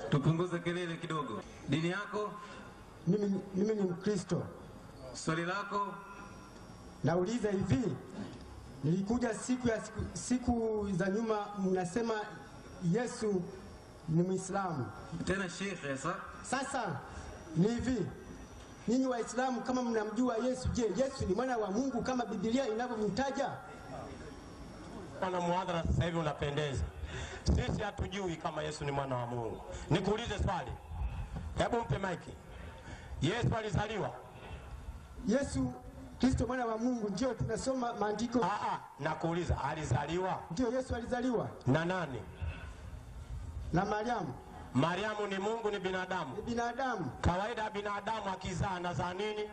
Tupunguze kelele kidogo. Dini yako? Mimi, mimi ni Mkristo. Swali lako? Nauliza hivi, nilikuja siku ya siku, siku za nyuma, mnasema Yesu ni Muislamu. Tena shekhe sa? Sasa ni hivi, nyinyi Waislamu kama mnamjua Yesu, je, Yesu ni mwana wa Mungu kama Biblia inavyomtaja? na muhadhara sasa hivi unapendeza. Sisi hatujui kama Yesu ni mwana wa Mungu. Nikuulize swali, hebu mpe maiki. Yesu alizaliwa? Yesu Kristo mwana wa Mungu, ndio tunasoma maandiko. Ah, ah, nakuuliza alizaliwa Ndio Yesu alizaliwa na nani? na Mariamu, Mariamu ni Mungu, ni binadamu? ni binadamu, Kawaida ya binadamu akizaa anazaa nini?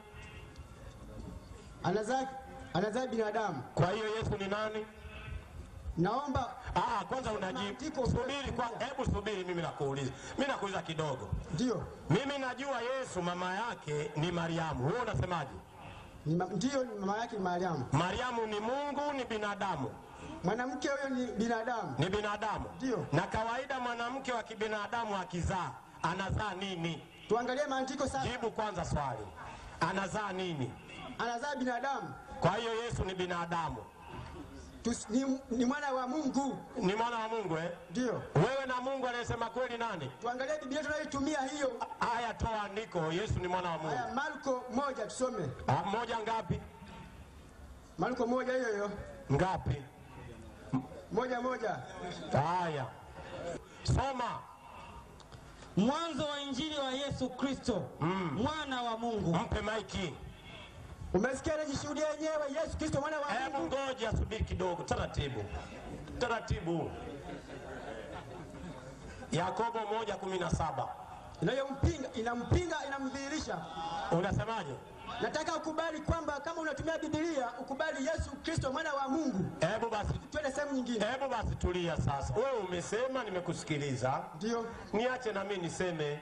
anazaa anazaa binadamu. Kwa hiyo Yesu ni nani? Naomba Ah, kwanza unajibu. Maandiko- Subiri kwa, hebu subiri, mimi nakuuliza. Mimi nakuuliza kidogo. ndio Mimi najua Yesu mama yake ni Mariamu. Wewe unasemaje? ni ma- ndio ni mama yake ni Mariamu. Mariamu ni Mungu, ni binadamu? Mwanamke huyo ni binadamu, Ni binadamu. Ndio. Na kawaida mwanamke wa kibinadamu akizaa anazaa nini? tuangalie maandiko sasa. Jibu kwanza swali, anazaa nini? Anazaa binadamu Kwa hiyo Yesu ni binadamu, Tus, ni, ni mwana wa Mungu, ni mwana wa Mungu eh? ndio Wewe na Mungu anayesema kweli nani? tuangalie Biblia tunayoitumia hiyo. Haya, toa andiko, Yesu ni mwana wa Mungu. Haya, Marko moja tusome. Ah, moja ngapi? Marko moja hiyo hiyo Ngapi? moja moja. Haya, soma. Mwanzo wa Injili wa Yesu Kristo mwana wa Mungu. Mpe maiki. Umesikia, najishuhudia yenyewe, Yesu Kristo mwana wa Hebu Mungu. ngoja, subiri kidogo, taratibu, taratibu. Yakobo moja kumi na saba Inayompinga inampinga inamdhihirisha. unasemaje? Nataka ukubali kwamba kama unatumia Biblia ukubali Yesu Kristo mwana wa Mungu. Hebu basi, Twende sehemu nyingine. hebu basi tulia sasa. Wewe umesema, nimekusikiliza, Ndio, niache na mimi niseme.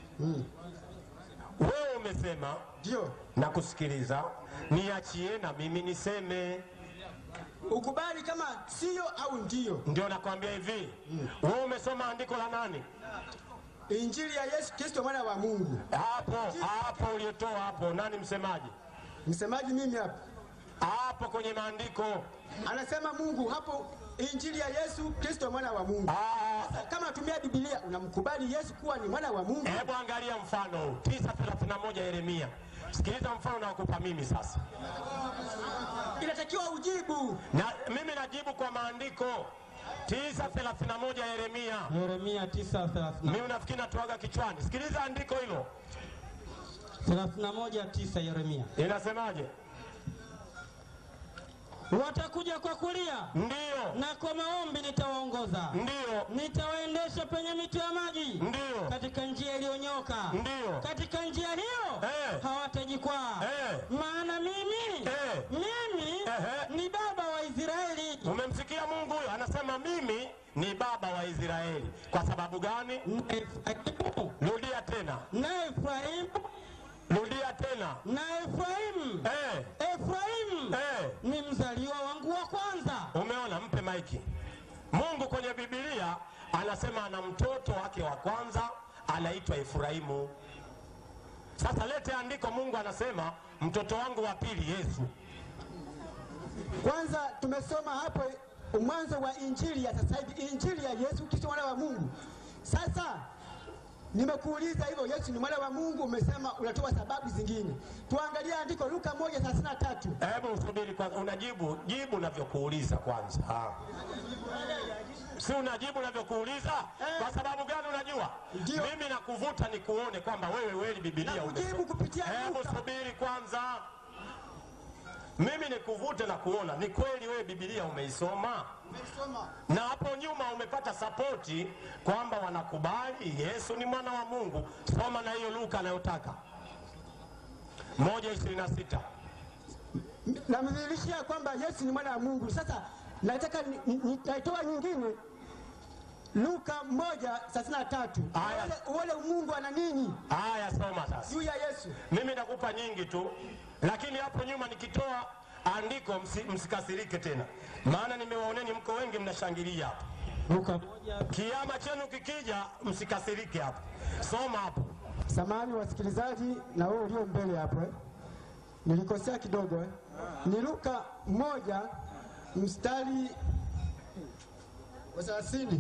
Wewe umesema ndio, na kusikiliza, niachie na mimi niseme. ukubali kama sio au ndio. Ndio nakwambia hivi, wewe umesoma andiko la nani? Injili ya Yesu Kristo mwana wa Mungu. Hapo hapo uliotoa hapo, nani msemaji? Msemaji mimi hapa Hapo kwenye maandiko. anasema Mungu hapo, Injili ya Yesu Kristo mwana wa Mungu. Ah, Kama unatumia Biblia unamkubali Yesu kuwa ni mwana wa Mungu. Hebu angalia mfano huu 9:31 Yeremia. Sikiliza mfano naokupa mimi sasa, Inatakiwa ujibu. na mimi najibu kwa maandiko 9:31 Yeremia. Yeremia 9:31 Mimi unafikiri natuaga kichwani? Sikiliza andiko hilo, 9 Yeremia. inasemaje? Watakuja kwa kulia Ndiyo, na kwa maombi nitawaongoza, ndiyo, nitawaendesha penye mito ya maji, ndiyo, katika njia iliyonyoka, ndiyo. katika njia hiyo Eh. hawatajikwaa. Eh. Maana mimi Eh. mimi Ehe. ni baba wa Israeli, Umemsikia Mungu huyo anasema, mimi ni baba wa Israeli. Kwa sababu gani? na Efraimu Rudia tena, na Efraimu rudia tena. na Efraimu Eh, Efraimu eh. ni mzaliwa wangu wa kwanza. Umeona, mpe maiki. Mungu kwenye Biblia anasema ana mtoto wake wa kwanza anaitwa Efraimu. Sasa lete andiko, Mungu anasema mtoto wangu wa pili Yesu. Kwanza tumesoma hapo mwanzo wa injili ya sasa hivi, injili ya Yesu Kristo mwana wa Mungu. Sasa nimekuuliza hivyo, Yesu ni mwana wa Mungu, umesema unatoa sababu zingine. Tuangalie andiko Luka 1:33. Hebu usubiri kwanza, unajibu jibu unavyokuuliza kwanza. Ah. Si unajibu unavyokuuliza? Kwa sababu gani? Unajua Ndio. mimi nakuvuta nikuone kwamba wewe wewe Biblia Nakujibu umesoma. kupitia Hebu Luka. subiri kwanza, mimi nikuvute na kuona ni kweli wewe Biblia umeisoma Umesoma. na hapo nyuma umepata sapoti kwamba wanakubali Yesu ni mwana wa Mungu. Soma na hiyo Luka anayotaka moja ishirini na sita. Namdhihirishia kwamba Yesu ni mwana wa Mungu. Sasa nataka ni- ni- nitaitoa nyingine Luka 1:33. Aya. Uone- Uone Mungu ana nini Haya, soma sasa. juu ya Yesu. Mimi nakupa nyingi tu, lakini hapo nyuma nikitoa andiko msi, msikasirike tena, maana nimewaoneni mko wengi mnashangilia hapa. Luka moja Kiama chenu kikija, msikasirike hapo, soma hapo. Samahani wasikilizaji na wewe ulio mbele hapo eh. Nilikosea kidogo eh. Ni Luka moja mstari wa thelathini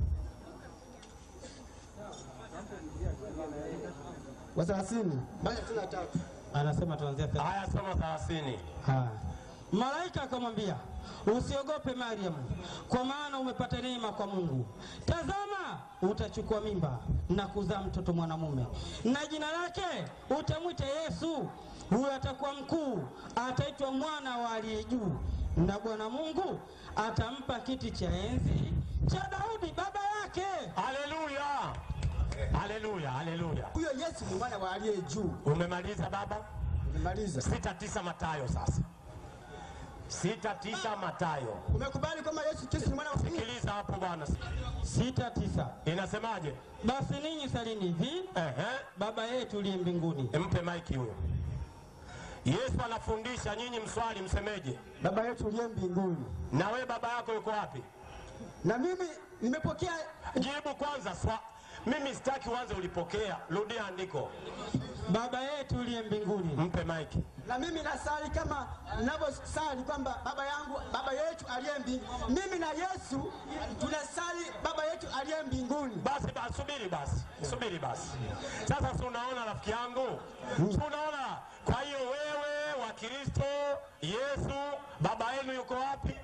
wa thelathini mpaka thelathini na tatu. anasema tuanzia thelathini. Haya, soma thelathini. Haya. Malaika akamwambia, usiogope Mariamu, kwa maana umepata neema kwa Mungu. Tazama, utachukua mimba na kuzaa mtoto mwanamume, na jina lake utamwita Yesu. Huyo atakuwa mkuu, ataitwa mwana wa aliye juu, na Bwana Mungu atampa kiti cha enzi cha Daudi baba yake. Haleluya, haleluya, haleluya. Huyo Yesu ni mwana wa aliye juu. Umemaliza baba? Nimaliza. Sita tisa Matayo sasa, sita tisa Matayo. Umekubali kwamba Yesu Kristo ni mwana wa Mungu? Sikiliza hapo bwana, sita tisa. inasemaje? Basi ninyi salini hivi, Ehe, Baba yetu uliye mbinguni. mpe maiki huyo. Yesu anafundisha, nyinyi mswali, msemeje? Baba yetu uliye mbinguni. Na we baba yako yuko wapi? Na mimi nimepokea Jibu kwanza swa. Mimi sitaki uanze ulipokea, rudia andiko, Baba yetu uliye mbinguni. mpe maiki. na mimi nasali kama ninavyosali kwamba baba yangu baba yetu aliye mbinguni. Mimi na Yesu tunasali baba yetu aliye mbinguni. Basi basi, subiri basi, subiri basi. Sasa si unaona rafiki yangu, si unaona? Kwa hiyo wewe wa Kristo, Yesu baba yenu yuko wapi?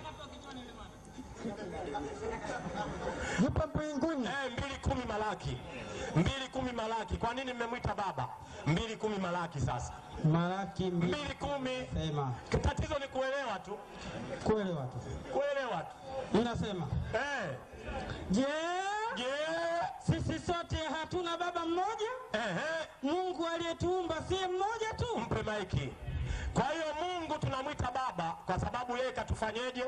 Yupo mbinguni. Eh, mbili kumi Malaki, mbili kumi Malaki. Kwa nini mmemwita baba? mbili kumi Malaki. Sasa Malaki mbili mbili kumi, sema tatizo ni kuelewa tu, kuelewa tu, kuelewa tu. inasema Eh, je, je, sisi sote hatuna baba mmoja? ehe, Mungu aliyetuumba si mmoja tu? mpe maiki. Kwa hiyo Mungu tunamwita baba kwa sababu yeye katufanyeje?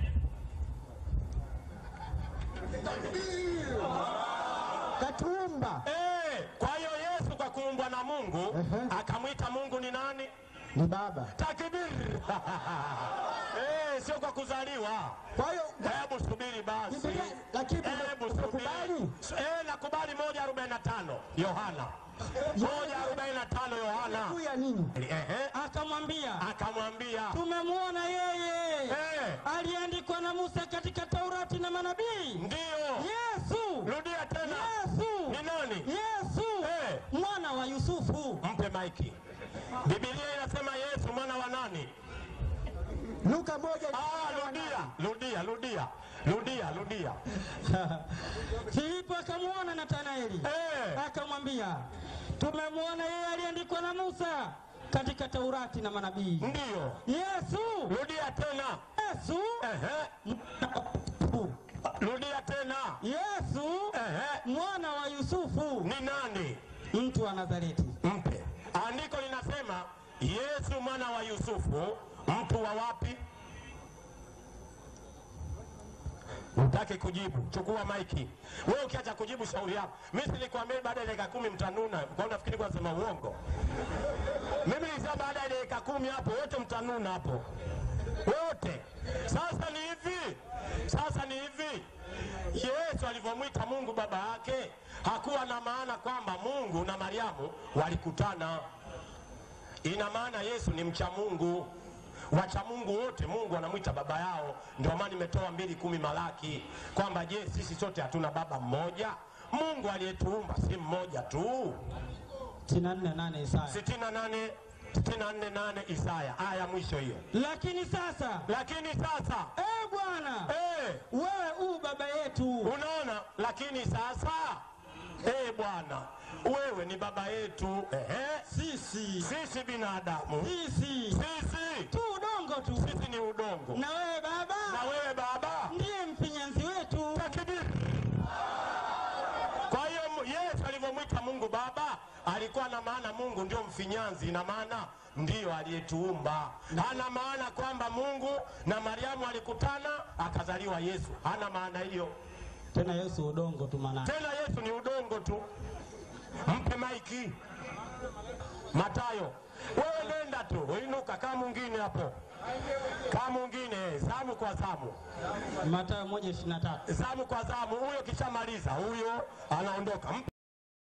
Katuumba Eh, kwa hiyo Yesu kwa kuumbwa na Mungu Ehe. akamwita Mungu ni nani? ni baba. Takbir! Eh, sio kwa kuzaliwa. Kwa hiyo Hebu subiri basi. Biblia- lakini Hebu umekubali? subiri. Eh, nakubali moja arobaini na tano Yohana. Moja arobaini na tano Yohana. juu ya nini? Ehe. Akamwambia, Akamwambia tumemwona yeye eh, aliyeandikwa na Musa katika Taurati na manabii, ndio. Yesu. Rudia tena. Yesu, Ni nani? Yesu Eh. mwana wa Yusufu. Mpe maiki. Biblia inasema Yesu mwana wa nani? Luka moja Ah, rudia, rudia, rudia, rudia, rudia. Filipo akamwona Nathanaeli Eh, akamwambia, tumemwona yeye aliyeandikwa na Musa katika Taurati na manabii, ndio. Yesu. Rudia tena. Yesu, Ehe. Rudia tena. Yesu Ehe. mwana wa Yusufu, Ni nani? mtu wa Nazareti. Mpe. Andiko linasema Yesu mwana wa Yusufu, mtu wa wapi? Utaki kujibu, chukua maiki. Wewe ukiacha kujibu shauri yako. Mimi nilikwambia baada ya dakika kumi mtanuna. Kwa nini nafikiri kwa sema uongo? Mimi nilisema baada ya dakika kumi hapo wote mtanuna hapo. Wote. Sasa ni hivi. Sasa ni hivi. Yesu alivyomwita Mungu baba yake hakuwa na maana kwamba Mungu na Mariamu walikutana. Ina maana Yesu ni mcha Mungu. Wacha Mungu wote Mungu anamwita baba yao. Ndio maana nimetoa mbili kumi Malaki kwamba je, sisi sote hatuna baba mmoja? Mungu aliyetuumba si mmoja tu. 64:8 Isaya. 68 64 Isaya aya mwisho hiyo. Lakini sasa, Lakini sasa e Bwana, eh, wewe u baba yetu, unaona, lakini sasa eh, Bwana wewe ni baba yetu ehe, sisi sisi binadamu sisi sisi tu udongo tu, sisi ni udongo na wewe na Baba wewe baba ndiye mfinyanzi wetu. takbir. Kwa hiyo mu- Yesu alivyomwita Mungu baba alikuwa na maana Mungu ndio mfinyanzi, ina maana ndiyo aliyetuumba. Hana maana kwamba Mungu na Mariamu alikutana akazaliwa Yesu, hana maana hiyo. Tena Yesu udongo tu manani. Tena Yesu ni udongo tu. Mpe maiki. maiki. Matayo, wewe nenda tu, inuka kama mwingine hapo, kama mwingine, zamu kwa zamu, Mathayo moja ishirini na tatu. zamu kwa zamu. Huyo kishamaliza, huyo anaondoka. Mpe